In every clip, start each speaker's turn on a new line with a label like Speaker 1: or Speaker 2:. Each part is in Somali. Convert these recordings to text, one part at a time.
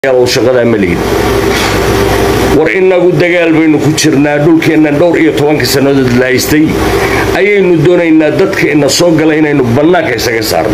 Speaker 1: shaqadaa ma lihid war innagu dagaal baynu ku jirnaa dhulkeenna dhowr iyo tobanka sannadood la haystay ayaynu doonaynaa dadka ina soo gala inaynu bannaanka isaga saarno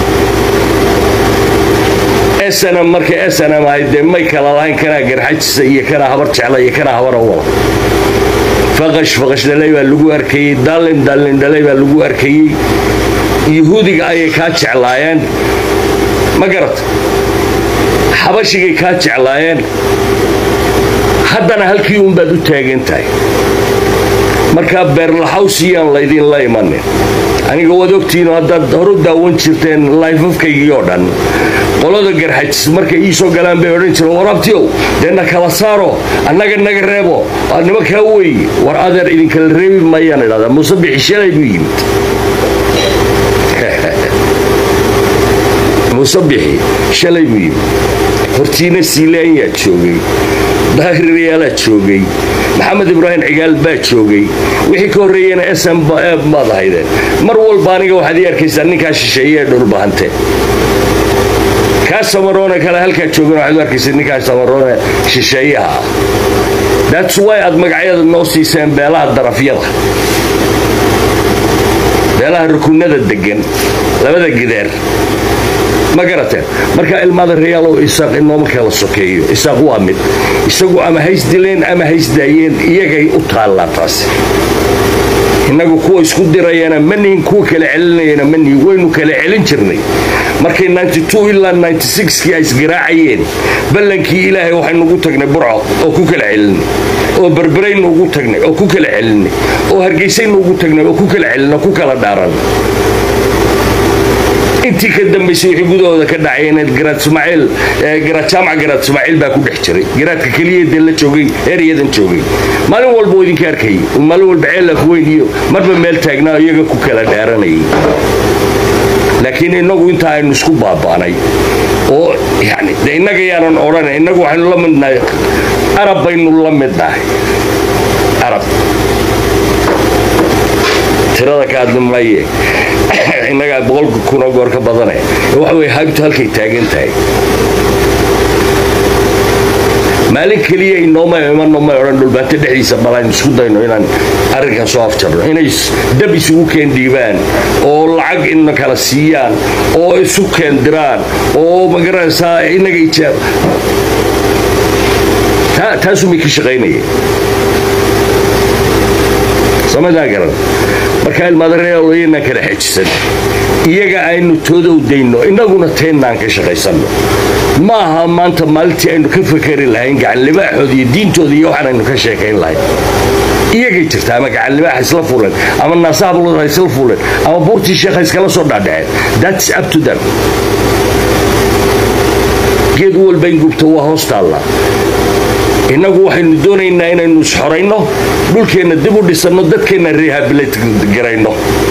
Speaker 1: snm marka snm ahayd dee may kala lahayn kanaa garxajisa iyo kanaa habar jecla iyo kanaa habar awala faqash faqash dhalay baa lagu arkayey daalin daalin dhalay baa lagu arkayey yuhuudiga ayay kaa jeclaayeen ma garat xabashigay kaa jeclaayeen haddana halkii uunbaad u taagan tahay markaa beerlaxawsiyaan laydinla imanin aniga waad ogtihiino haddaad horu daawan jirteen layfafkaygii oo dhan qolada garxajis markay ii soo galaan bay odhan jireen war abtiyow dee na kala saaro annaga naga reebo nimankaa weeye war adeer idinkala reebi maayaan idhahdaa muuse bixi shalay buu yimid muuse bixi shalay buu yimid hortiina siilaanyaa joogay daahiriyaalaa joogay maxamed ibraahim cigaal baa joogay wixii ka horreeyena sm baad ahaydeen mar walba aniga waxaad ii arkaysaa ninkaa shisheeye ee dhulbahante kaa samaroone kale halkaa joogan waxaad u arkaysaa ninkaa samaroone shisheeyaha ah that's wy aad magacyada noo siiseen beelaha darafyada beelaha rukunada degan labada gideer ma garateen marka ilmaada reyaalow isaaq inooma kala sokeeyo isaaq waa mid isagu ama haysdileen ama haysdaayeen iyagay u taallaa taasi innagu kuwa isku dirayana ma nihin kuwa kala celinayana ma nihin waynu kala celin jirnay markay ilaa kii ay isgaraacayeen ballankii ilaahay waxaynugu tagnay burco oo ku kala celinay oo berberaynu ugu tagnay oo ku kala celinay oo hargaysaynu ugu tagnay oo ku kala celinay oo ku kala dhaaran intii ka dambaysay wixii gudahooda ka dhacayeen garaad ismaaciil garaad jaamac garaad ismaaciil baa ku dhex jiray garaadka keliya dee la joogay ereyadan joogay maalin walba oo idinka arkayay maalin walba ceelaf weyn iyo marba meel taagnaa iyaga ku kala dhaaranayay laakiin innagu intaa aynu isku baaba'nay oo yani de innaga yaanan odhana innagu waxaynu la midnahay arab baynu la midnahay arab tirada ka hadli maye innagaa boqolka kunoo goor ka badane waxa wey haybtu halkay taagan tahay maalin keliya inooma imano may odhan dhulbaante dhexdiisa balaynu isku dayno inaan arrinkan soo afjarno inay dab isugu keendhiibaan oo lacag ina kala siiyaan oo isu keendiraan oo magaranaysaa inaga ijaab taasumay ka shaqaynayeen samadaa garan markaa ilmaadareeloyanaan kala xejisan iyaga aynu toodow dayno innaguna teennaan ka shaqaysanno ma aha maanta maalintii aynu ka fakari lahayn gacanlibaaxooda iyo diintooda iyo waxaan aynu ka sheekayn lahayn iyagay jirta ama gacanlibaaxa isla fuleen ama naasahablood ha isla fuleen ama buurtii sheekha iskala soo dhaadhaceen that's up to them geed walba in gubta waa hoos taalla innagu waxaynu doonaynaa inaynu isxorayno dhulkeenna dib u dhisanno dadkeenna rehabilit garayno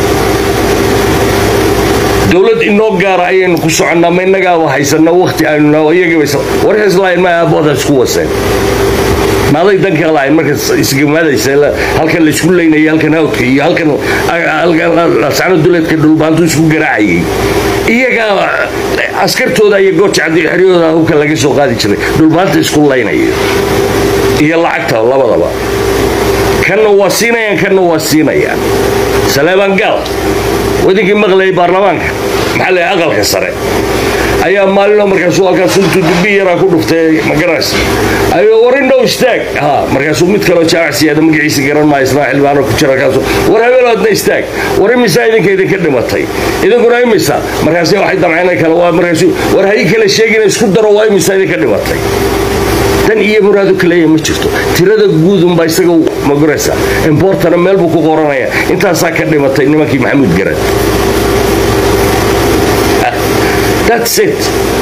Speaker 1: dowlad inoo gaara ayaynu ku soconnaa ma innagaaba haysanno wakhti aynu warkaslahayn ma aabooda isku waseen maaday danka lahayn marka isgamadaysa halkan laysku leynayay halkan hawdka iyo halkan lascano duleedka dhulbaantu isku garaacayay iyagaa askartooda iyo goorjacdi xeryooda hubka laga soo qaadi jiray dhulbaanta isku laynaya iyo lacagta labadaba kanna waa siinayaan kanna waa siinayaan saleebaan gaal wadinkii maqlayay baarlamaanka maxaa la aqalka sare ayaa maalinoo markaasuu halkaas intuu dubbi yaraa ku dhuftay magaraysa ayuu war indhow istaag ha markaasuu mid kaloo jaamacsiyaada magaciisa garan maa ismaa xildhibaano ku jira halkaasu war habeeloodna istaag war imisaa idinka idinka dhimatay idinkuna imisa markaasi waxay damceen kale waa markaasu war hayi kale sheegina isku daro waa imisaa idinka dhimatay dan iyo muraadu kaleeya ma jirto tirada guudunbaa isaga magaraysa importana meel buu ku qoranaya intaasaa ka dhimatay nimankii maxamuud garad that's it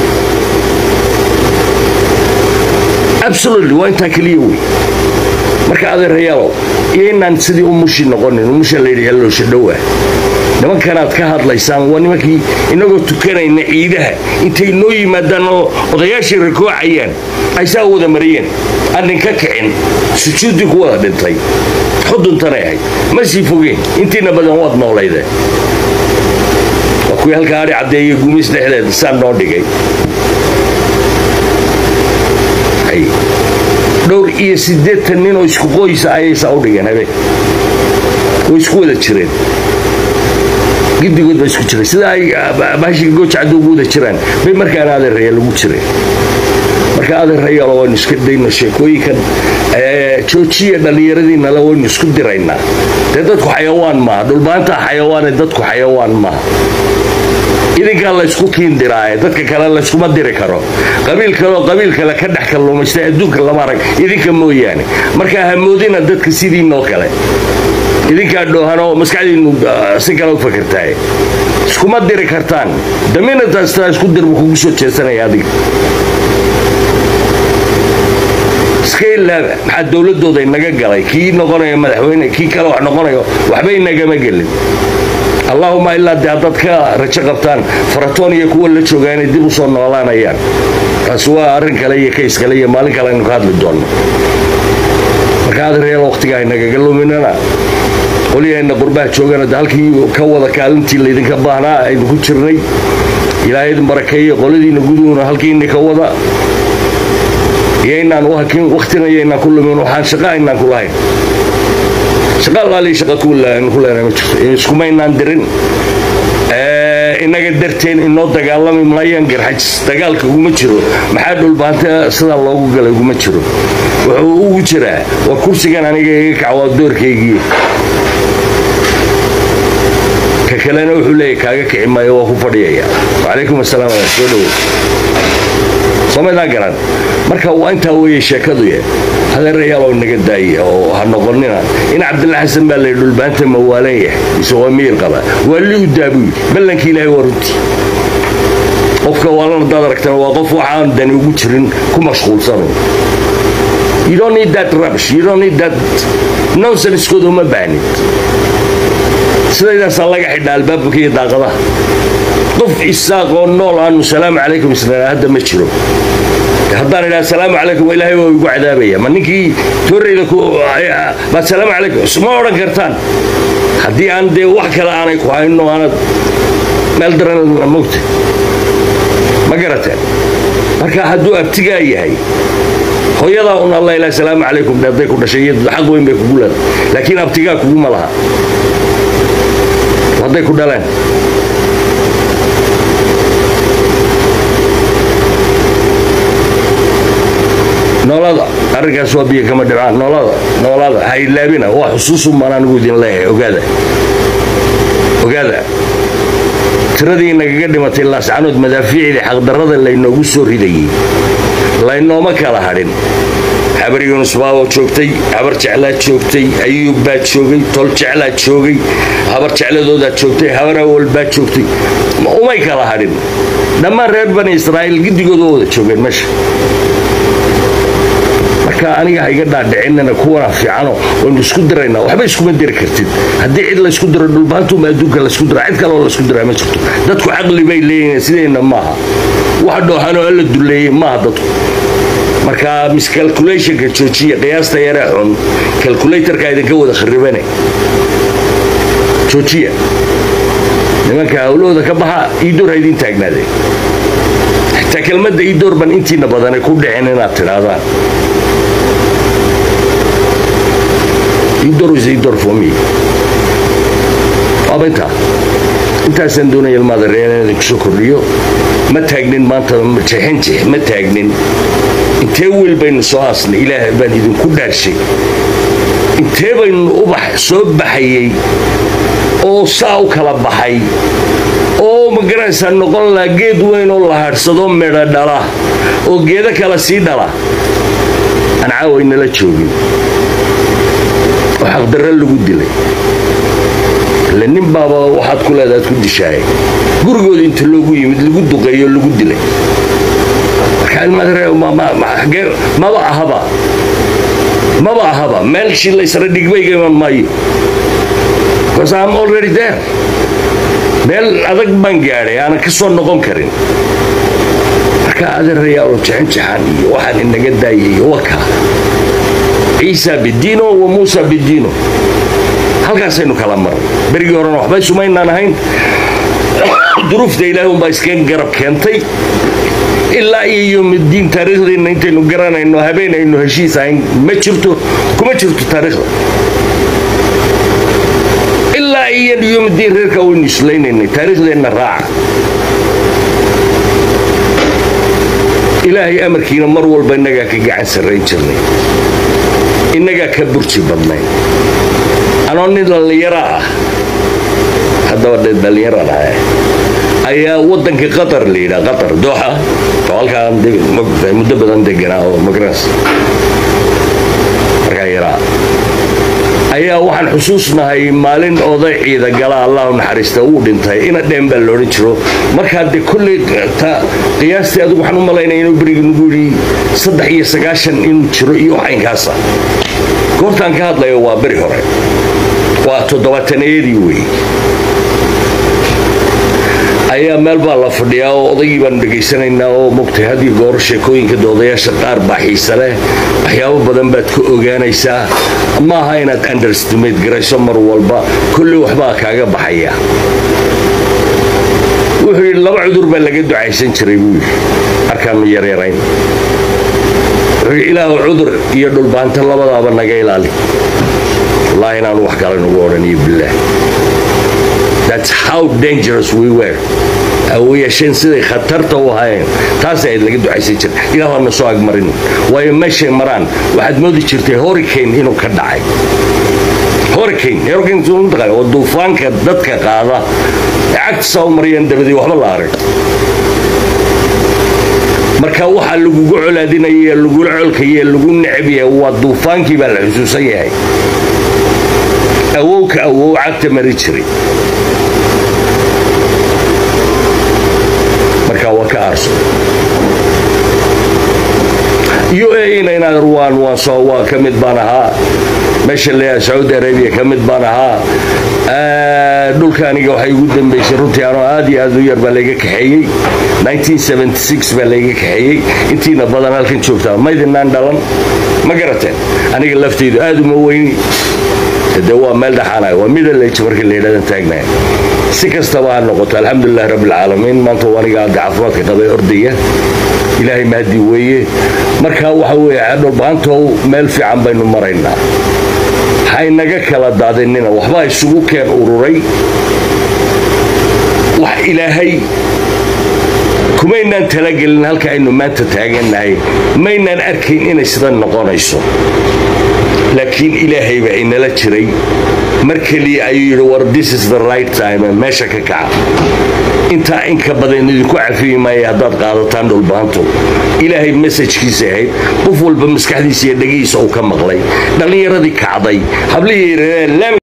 Speaker 1: absolutely waa intaa keliya wey marka adeerayaalow iyo inaan sidii umushi noqonin umusha layidhi helloosha dhowaa nimankanaad ka hadlaysaan waa nimankii inagoo tukanayna ciidaha intay noo yimaadaan oo odayaashii rakoocayaan ay saa wada mariyeen aannin ka kicin sujuuddii ku wada dhintay xuduntanay ahayd ma sii fogeen intiina badan waad noolaydeen waa kuwii halkaa adhi caddeeyo gumis dhexdeeda saa noo dhigay dhowr iyo siddeetan nin oo isku qoysa ayaysaa u dhigeen habeen way isku wada jireen gidigood baa isku jiray sida ay baashiga goojacadda ugu wada jiraan bay markaana adeeraya lagu jireen marka adeerayalo waynu iska dayno sheekooyinkan joojiya dhallinyaradiinale waynu isku diraynaa dee dadku xayawaan maaha dhulbaantaa xayawaane dadku xayawaan maaha idinkaa laysku kiindiraaye dadka kale layskuma diri karo qabiil kaleoo qabiil kale ka dhex kalluumaystay adduunka lama arag idinka mooyaane markaa hamoodina dadka sidiinoo kale idinkaa dhoohanoo maskaxdiinnu si kale u fakartaaye iskuma diri kartaan daminataastaa isku dirbu kugu soo jeesanaya adiga iska ilaaba maxaa dowladooda inaga galay kii noqonayo madaxweyne kii kale wax noqonayo waxba inagama gelin allaahuma ilaa dee haddaad ka rajo qabtaan faratoon iyo kuwa la joogaa inay dib u soo noolaanayaan taasi waa arrin kale iyo kays kale iyo maalin kale aynu ka hadli doonno marka adeeryaal wakhtiga aynagaga luminana qolyahayna qurbaha joogana de halkii ka wada kaalintii laydinka baahnaa aynu ku jirnay ilaahay idin barakeeye qoladiina guduhuna halkiini ka wada iyaynaan u hakin wakhtina iyaynaan ku lumin waxaan shaqa aynaan ku lahayn shaqa allaalihi shaqa ku leenahay ma jirto iskumaynaan dirin inaga darteen inoo dagaalami maayaan garxajis dagaalka uguma jiro maxaa dhulbaanta sidaa loogu galay uguma jiro wuxuu ugu jiraa waa kursigan aniga iga kacwaa doorkaygii ka kalena wuxuu leeyahy kaaga kici maayo waa ku fadhiyaya wacalaykum asalaam soo dhowo somaydaan garan marka waa intaa weeye sheekadu ye hadeerayaalow naga daaya oo ha noqonina in cabdilla xasan baa layidhi dhulbaanta mawaalan yahay mise waa miyir qaba waa li u daabuy ballankii ilaahay waa runtii qofka waalan hadaad aragtana waa qof waxaan dani ugu jirin ku mashquulsano you don't need that rubbish you don't need that nonsense-kooda uma baahnid sidaydaasaa laga xidha albaabka iyo daaqadaha qof isaaqoo nool aanu salaamu calaykum isnaa hadda ma jiro haddaan idhaha salaamu calaykum ilaahay waa igu cadaabaya ma ninkii tooreyda baad salaamu calaykum ma odhan kartaan haddii aan dee wax kale aanay ku hayno aanad meel daran mogta ma garateen marka hadduu abtigaa yahay hooyadaa un alla ilaah salaamu calaykum hadday ku dhashay iyo xaq weyn bay kugu leedahay laakiin abtigaa kuguma laha hadday ku dhaleen noolada arrinkaas waa biyo kama dhibcaan noolada noolada ha ilaabina waa xusuusun baan anigu idin leeyahay ogaada ogaada tiradii nagaga dhimatay laascanood madaafiicdii xaqdarrada laynoogu soo ridayey laynooma kala hadhin habar yuunus baaboo joogtay habar jeclaad joogtay ayuub baad joogay tol jeclaad joogay habar jecladoodaad joogtay habar awal baad joogtay umay kala hadhin dhammaan reer bani israa'iil giddigooda wada joogeen meesha marka aniga ha iga dhaadhicinana kuwana fiicano waynu isku diraynaa waxba iskuma diri kartid haddii cid laysku diro dhulbaantuuma adduunka laysku dira cid kaleoo laysku diraa ma jirto dadku caqli bay leeyihiin sideenna maaha wax dhooxanoo alla duleeyey maaha dadku marka miscalculationka joojiya qiyaasta yaree xun calculatorka idinka wada kharibane joojiya nimanka hawlahooda ka baxa iidoor ha idiin taagnaadeen xitaa kelmadda iidoor ban intiina badanay ku dhicin inaad tidhaahdaan iidoor is iidoor for me waaba intaa intaasaan doonaya ilmaada reer inaan idinku soo kordhiyo ma taagnin maanta jeexinjeex ma taagnin intee wiil baynu soo aasnay ilaah baan idinku dhaarshay intee baynu ubax soo baxayey oo saa u kala baxay oo magaraysaa noqon laha geed weyn oo la hadhsado medho dhala oo geedo kale sii dhala aan caawaynala joogin oo xaqdarro lagu dilay ile nin baaba waxaad ku leedaad ku dishaayay gurigooda inta loogu yimid lagu duqeeyo lagu dilay maba ahaba maba ahaba meelshii laysra dhigbayga iman maayo because I'm already there meel adag baan gaadhay aanan ka soo noqon karin marka adeerayaalo jexinjaxan iyo waxaan inaga daayay waka ciisa bidiino wa muusa bidiino halkaasaynu kala marnay berigii horena waxba isumaynaan ahayn duruufta ilaahi unbaa iskaga garab keentay ilaa iyo yowmiddiin taariikhdeenna intaynu garanayno habeen aynu heshiis ahayn ma jirto kuma jirto taariikhda ilaa iyo yowmiddiin reerka waynu islaynaynay taariikhdeenna raaca ilaahay amarkiina mar walba innagaa ka gacan sarrayn jirnay innagaa ka burji badnayn anoo nin dhallinyaro ah haddaba dhe dhallinyaraan ahay ayaa waddanka qatar la yidhaha qatar dooxa oo halkaan muddo badan deganaa oo magras markaa yaraa ayaa waxaan xusuusnahay maalin oday ciida gala allahu naxariista uu dhintay ina dheen baa loodhan jiro markaa dee kolley qiyaastii adigu waxaan u malaynaya inuu beriga nagu yidhi saddex iyo sagaashan inuu jiro iyo caynkaasa goortaan ka hadlayo waa beri hore waa toddobaatanayadii weeye ayaa meel baa la fadhiyaa oo odaygii baanu dhegaysanaynaa oo mogtay haddii goor sheekooyinka doodayaasha qaar baa xiise leh waxyaabo badan baad ka ogaanaysaa ma aha inaad understimate garayso mar walba kolley waxbaa kaaga baxaya wuxuu yidhi laba cudur baa laga ducaysan jiray buu yidhi markaanu yaryarayn wuxuu yidhi ilaahu cudur iyo dhulbaanta labadaaba naga ilaali wallaahi inaanu wax kale nagu odhaniyo bilaah That's how dangerous we were. u yeesheen siday khatarta u ahaayeen taas ayd laga ducaysan jir ilaah na soo agmarin waayo meeshay maraan waxaad moodi jirtay hurricane inuu ka dhacay hurricane hurricane oo duufaanka dadka qaada cagta soo mariyeen dabadii waxba la arag marka waxaa lagugu colaadinaya lagula colkaya lagu necab yahay waa duufaankii baa la xusuusan yahay awowka awow cagta mari jiray marka waa ka aarso u a ina inaad ruwaan waan soo waa ka mid baan ahaa meesha leeyahay sacuudi arabia ka mid baan ahaa dhulka aniga waxay igu dambaysay runtii anoo aad iyo aad u yar baa layga kaxeeyey baa layga kaxeeyey intiina badan halkan joogtaa maydinaan dhalan ma garateen aniga laftaydu aad uma weyni de waa meel dhaxaanaya waa middle age markii la yidhahdan taagnaya si kastaba ha noqoto alxamdulilah rabbilcaalamiin maanta waa aniga aadda caafimaadka qabay ordaya ilaahay mahadi weeye marka waxa weeye dhulbaantow meel fiican baynu maraynaa haynaga kala daadinina waxbaa isugu keen ururay wax ilaahay kumaynaan talagelin halka aynu maanta taagannahay maynaan arkayn inay sidan noqonayso laakiin ilaahay baa inala jiray mar keliya ayuu yidhi war this is the right time meesha ka kaca intaa inka badan idinku cafiyi maaya haddaad qaadataan dhulbaanto ilaahay mesajkiisa ahayd qof walba maskaxdiisa iyo dhegihiisa uu ka maqlay dhallinyaradii kacday hablihii